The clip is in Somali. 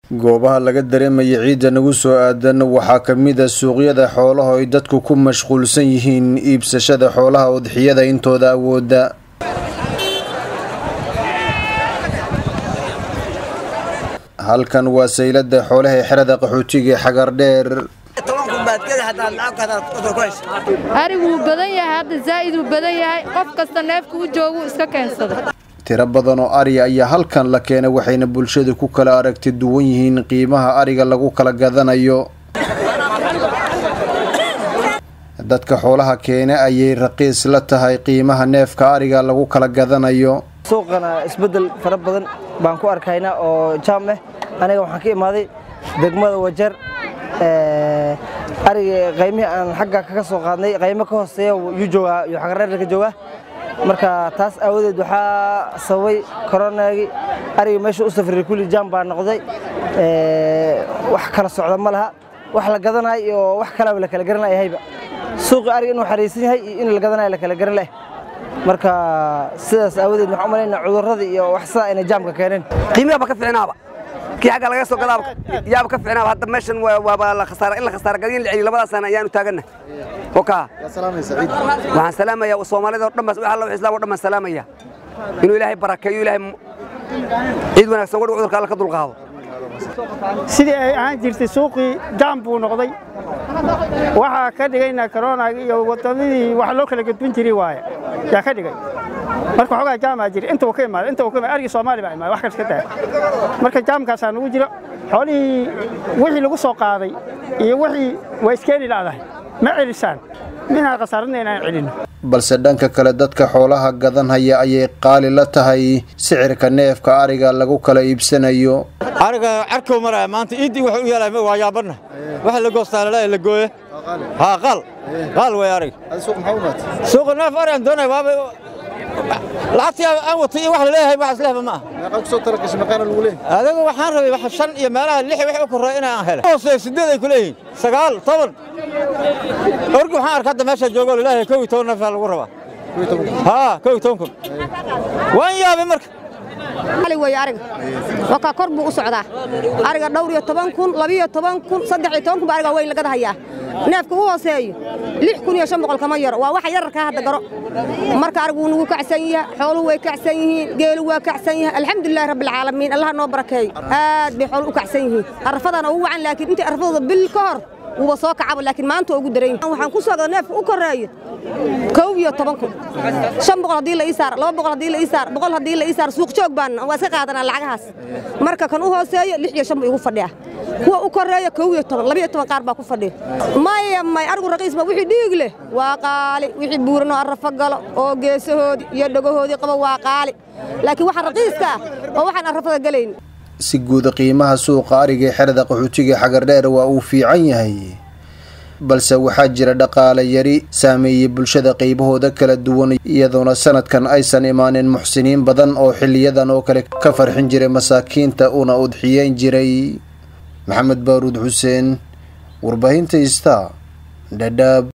goobaha laga dareemaya ciidda nagu soo aadan waxaa ka mid a suuqyada xoolaha ay dadku ku mashquulsan yihiin iibsashada xoolaha udxiyada intooda awooda halkan waa saylada xoolaha ee xerada qaxootiga ee xagardheer arigu wuu badan yahay hadda zaa'id wuu badan yahay qof kasta neefka u joogu iska keensada tiro badan oo ari ayaa halkan la keenay waxayna bulshadu ku kala aragti duwan yihiin qiimaha ariga lagu kala gadanayo dadka xoolaha keena ayay raqiis la tahay qiimaha neefka ariga lagu kala gadanayo suuqana isbeddel fara badan baan ku arkaynaa oo jaam ah aniga waxaan ka imaaday degmada wajar ariga qaymihii aan xagga kaga soo qaadnay qaymo ka hooseeya yuu joogaa yuu xagareerka ka joogaa marka taas aawadeed waxaa sababay koronaagii ariga meesha u safray kulli jaam baa noqday wax kala socda ma laha wax la gadanayo iyo wax kalaba la kala garan lahayba suuqii ariga inuu xariisan yahay iyo in la gadanayo la kala garan lahay marka sidaas aawadeed waxaan u malaynaa cudurradii iyo wax sidaa inay jaamka keeneen qiimiha ba ka fiicnaaba kii xagga laga soo gadaaba yaaba ka fiicnaaba hadda meeshan waaba la khasaara in la khasaara gadiin la celiyo labadaas sana ayaanu taaganna oka waxaan salaamayaa soomaalida oo dhan baa alla islaam oo dhan baan salaamaya inuu ilaahay barakeeyo ilaahay ciid wanaagsan wadhi cudurka alla ka dulqaado sidii ay ahaan jirtay suuqii jaam buu noqday waxaa ka dhigayna koronaga iyo wadadadii wax loo kala gudbin jiray waaye yaa ka dhigay marka xoogaa jaamaa jira inta uu ka imaada inta uu ka imaada arigii soomaali baa imaada wax kale iska daa marka jaamkaasaa nagu jiro xoolihii wixii lagu soo qaaday iyo wixii waa iskeeni la'dahay ma celisaan minaan khasaaradna inaan celinno balse dhanka kale dadka xoolaha gadanhaya ayay qaali la tahay sicirka neefka ariga lagu kala iibsanayo ariga carkow maraya maanta iiddii wuxuu u yeelay waa yaabanna waxa la goostaa lalaa la gooye haa qaal qaal way ariga suuqa neef ari aan doonaya waaba lacagtii aan watay iyo wax la leeyahay wax islehba ma aha adiga waxaan rabay wax shan iyo meelaha lix wix u korreeya inaan hele hoose sideed ay ku leeyihiin sagaal toban orgi waxaan arka hadda meesha joogo laleeyahay kow iyo toban neef lagu rabaa haa kow iyo toban kun waan yaabay marka ali way ariga wakaa kor buu u socdaa ariga dhowr iyo toban kun labiyo toban kun saddex iyo toban kun baa ariga weyn lagada hayaa neefka u hooseeyo lix kun iyo shan boqol kama yaro waa waxa yararkaa hadda garo marka arigu wuu nagu kacsan yahay xooluhu way kacsan yihiin geelu waa kacsan yahay alxamdulilahi rabbilcaalamiin allaha noo barakeeyo aad bay xooluhu u kacsan yihiin arrafadana ugu wacan laakiin intii arrafadooda bil ka hor wuuba soo kacaba laakiin maanta ugu daran waxaan ku soo gada neefka u koreeyo kow iyo toban kun shan boqol haddii la ii saar laba boqol haddii la ii saar boqol haddii la ii saar suuq joog baan waa iska qaadanaa lacagahaas marka kan u hooseeyo lix iyo shan buu igu fadhiya kuwa u koreeyo kow iyo toban labiyo toban qaar baa ku fadhiya maya may arigu raqiisba wixii dhiig leh waa qaali wixii buuran oo arrafo galo oo geesahoodii iyo dhegahoodii qaba waa qaali laakiin waxa raqiiska ah oo waxaan arrafada galayn si guuda qiimaha suuqa ariga ee xerada qaxootiga xagardheer waa uu fiican yahay balse waxaa jira dhaqaale yari saameeyey bulshada qaybahooda kala duwan iyadoona sanadkan aysan imaanin muxsiniin badan oo xiliyadan oo kale ka farxin jiray masaakiinta una udxiyeyn jiray maxamed baaruud xuseen warbaahinta ista dhadhaab